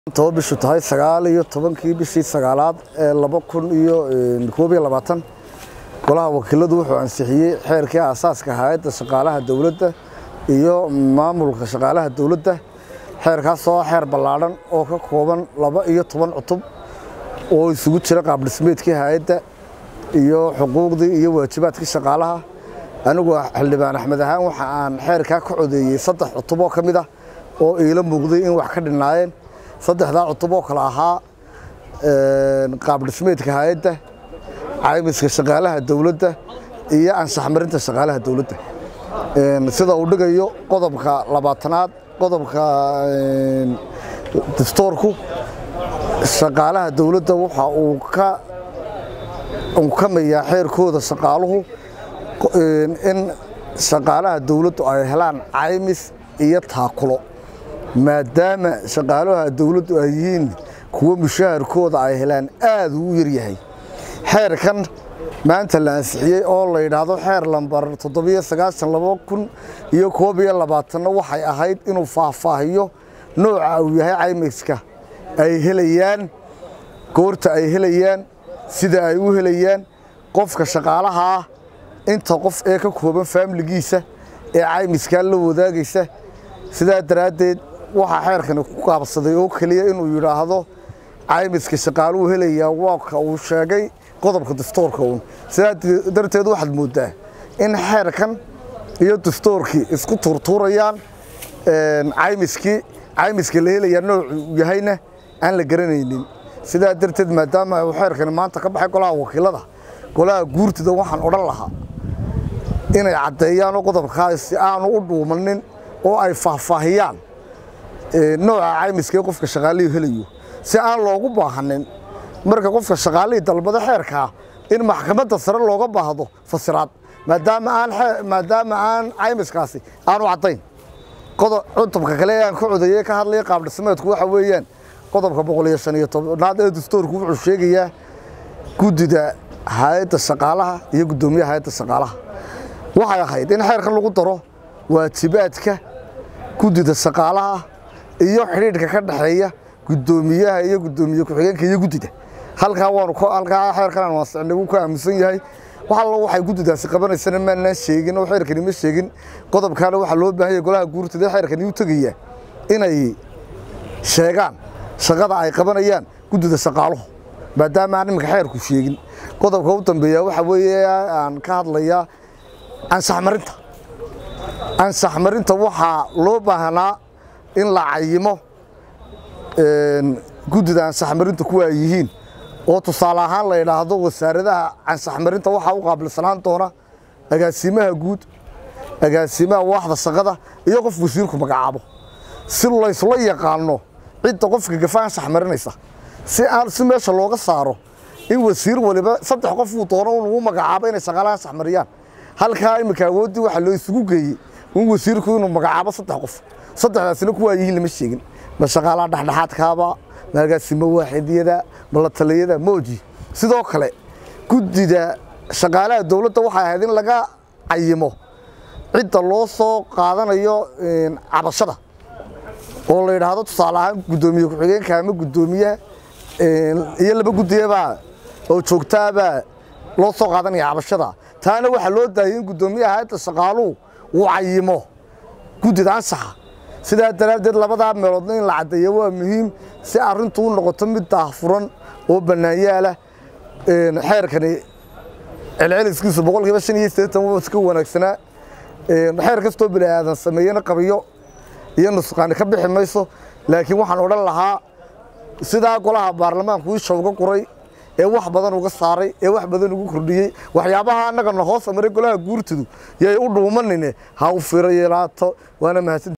toba bishu tahay sagaal iyo tobankii bishii sagaalaad ee laba kun iyo koob iyo labaatan golaha wakiiladu wuxuu ansixiyey xeerkii aasaaska hay-adda shaqaalaha dowladda iyo maamulka shaqaalaha dowladda xeerkaas oo xeer ballaadhan oo ka kooban laba iyo toban cutub oo isugu jira qaabdhismeedkii hay-adda iyo xuquuqdii iyo waajibaadkii shaqaalaha anigu xildhibaan axmed ahaan waxa aan xeerkaa ka codeeyey saddex cutub oo ka mid ah oo iila muuqday in wax ka dhinaayeen saddexdaa cutub oo kale ahaa qaabdhismeedka hay-adda caymiska shaqaalaha dowladda iyo anshax marinta shaqaalaha dowladda sida uu dhigayo qodobka labaatanaad qodobka dastoorku shaqaalaha dowladda waxa uu ka unkamayaa xeerkooda shaqaaluhu in shaqaalaha dowladdu ay helaan caymis iyo taakulo maadaama shaqaalaha dowladdu ay yihiin kuwo mushaharkooda ay helaan aad uu yaryahay xeerkan maanta la ansixiyey oo la yidhaahdo xeer lambar toddobiyo sagaashan laba kun iyo koob iyo labaatanna waxay ahayd inuu faahfaahiyo nooca uu yahay caymiska ay helayaan goorta ay helayaan sida ay u helayaan qofka shaqaalaha ah inta qof ee ka kooban faamiligiisa ee caymiskaa la wadaagaysa sidaa daraaddeed waxaa xeerkani ku qaabsaday oo keliya inuu yidhaahdo caymiska shaqaaluhu helayaa waaka uu sheegay qodobka dastoorka uun sidaa darteed waxaad mooddaa in xeerkan iyo dastoorkii isku tuurtuurayaan caymiskii caymiska la helayaa noocuu yahayna aan la garanaynin sidaa darteed maadaama uu xeerkani maanta ka baxay golaha wakiilada golaha guurtida waxaan odhan lahaa inay caddeeyaanoo qodobkaasi aanu u dhuumanin oo ay faahfaahiyaan nooca caymiskaee qofka shaqaalihii helayo si aan loogu baahanin marka qofka shaqaalihii dalbado xeerkaa in maxkamadda sare looga baahdo fasiraad maadaama aan maadaama aan caymiskaasi aanu caddayn cutubka kale ee aan ka codeeyey ka hadlaya qaabdhismeedku waxa weeyaan qodobka boqol iyo shan iyo tobnaad ee dastoorku wuxuu sheegayaa guddida hay-adda shaqaalaha iyo guddoomiyaha hay-adda shaqaalaha waxay ahayd in xeerkan lagu daro waajibaadka guddida shaqaalaha iyo xidhiidhka ka dhexeeya guddoomiyaha iyo guddoomiye ku-xigeenka iyo guddida halkaa waanu halkaa xeerkan aan waasicnay wuu ka aaminsan yahay wax allo waxay guddidaasi qabanaysana maanaan sheegin oo xeerkani ma sheegin qodobkaana waxaa loo baahan yahay golaha guurtada xeerkani u tegaya inay sheegaan shaqada ay qabanayaan guddida shaqaaluhu maadaama aan iminka xeerku sheegin qodobka u dambeeya waxa weeye aan ka hadlayaa ansax marinta ansax marinta waxaa loo baahnaa in la cayimo guddida ansax marinta kuwa ay yihiin oo tusaale ahaan la yidhaahdo wasaaradaha ansax marinta waxaa u qaabilsanaan doona agaasimaha guud agaasimaha waaxda shaqada iyo qof wasiirku magacaabo si laysla yaqaano cidda qofka gafa ansax marinaysa si aan si meesha looga saaro in wasiir waliba saddex qof uu doono uu magacaabo inay shaqaalaha ansax mariyaan halkaa iminka awooddii waxaa loo isugu geeyey in wasiirku inuu magacaabo saddex qof saddexdaasina kuwaa yihiin lama sheegin ma shaqaalaha dhexdhexaadkaaba ma agaasimo waaxidiyada ma la taliyada mooji sidoo kale guddida shaqaalaha dowladda waxay ahayd in laga cayimo cidda loo soo qaadanayo cabashada oo la yidhaahdo tusaale ahaan guddoomiye ku-xigeenka ama guddoomiyaha iyo laba guddiyabaa oo joogtaabaa loo soo qaadanaya cabashada taana waxaa loo daayay in guddoomiyaha hayadda shaqaaluhu uu cayimo guddida ansaxa sidaa daraaddeed labadaa meeloodna in la caddeeyo waa muhiim si arrintu u noqoto mid daahfuran oo bannaanyaala xeerkani celceliskiisu boqolkiiba shan iyo siddeetan waa iska wanaagsanaa xeer kastoo bini aadan sameeyena qabiyo iyo nusqaani ka bixi mayso laakiin waxaan odhan lahaa sidaa golaha baarlamaanku isha uga guray ee wax badan uga saaray ee wax badan ugu kordhiyey waxyaabaha annagana hoos maray golaha guurtidu yay u dhuumanine ha u firo yeelaato waana mahadsan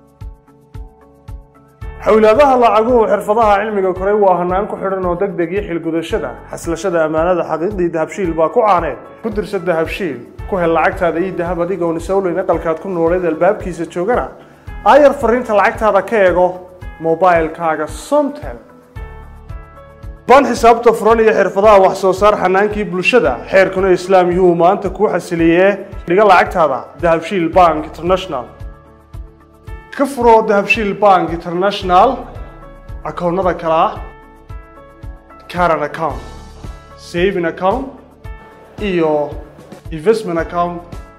xowlaadaha lacaguhu xirfadaha cilmiga koray waa hanaan ku xidhan oo deg deg iyo xilgudashada xaslashada ammaanada xaqiiqdii dahabshiil baa ku caaneed ku dirsa dahabshiil ku hel lacagtaada iyo dahab adigoon isowleyn aqalkaad ku nooleed albaabkiisa joogana aayar fariinta lacagtaada ka eego mobailkaaga somtel baan xisaabta furan iyo xirfadaha wax soo saar xanaankii bulshada xeerkuna islaam yuhu maanta kuu xasiliyee dhiga lacagtaada dahabshiil bank international ka furo dahabshiil bank international akoonnada kale ah caran account saving account iyo investment account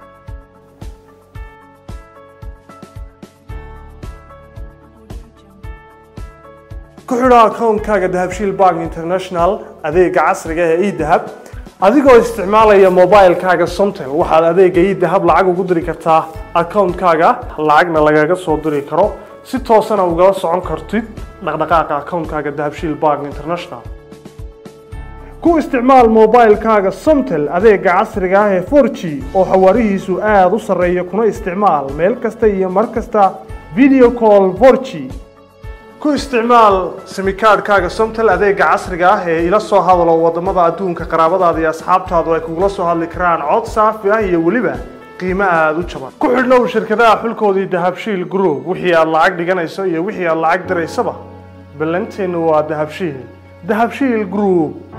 ku xidho akoonkaaga dahabshiil bank international adeega casriga ee edahab adigoo isticmaalaya mobilekaaga somtel waxaad adeega edahab lacag ugu diri kartaa akoonkaaga lacagna lagaga soo diri karo si toosana ugala socon kartid dhaqdhaqaaqa akoonkaaga dahabshiil bank international ku isticmaal mobilekaaga somtel adeega casriga ah ee 4g oo xawaarihiisu aada u sarreeya kuna isticmaal meel kasta iyo mar kasta video call 4g ku isticmaal simikaadhkaaga somtel adeega casriga ah ee ila soo hadalo wadamada adduunka qaraabadaada iyo asxaabtaadu ay kugula soo hadli karaan cod saafi ah iyo weliba qiimo aada u jaban ku xidhnow shirkadaha xulkoodii dahabshiil group wixii aad lacag dhiganayso iyo wixii aad lacag diraysaba ballanteennu waa dahabshiil dahabshiil group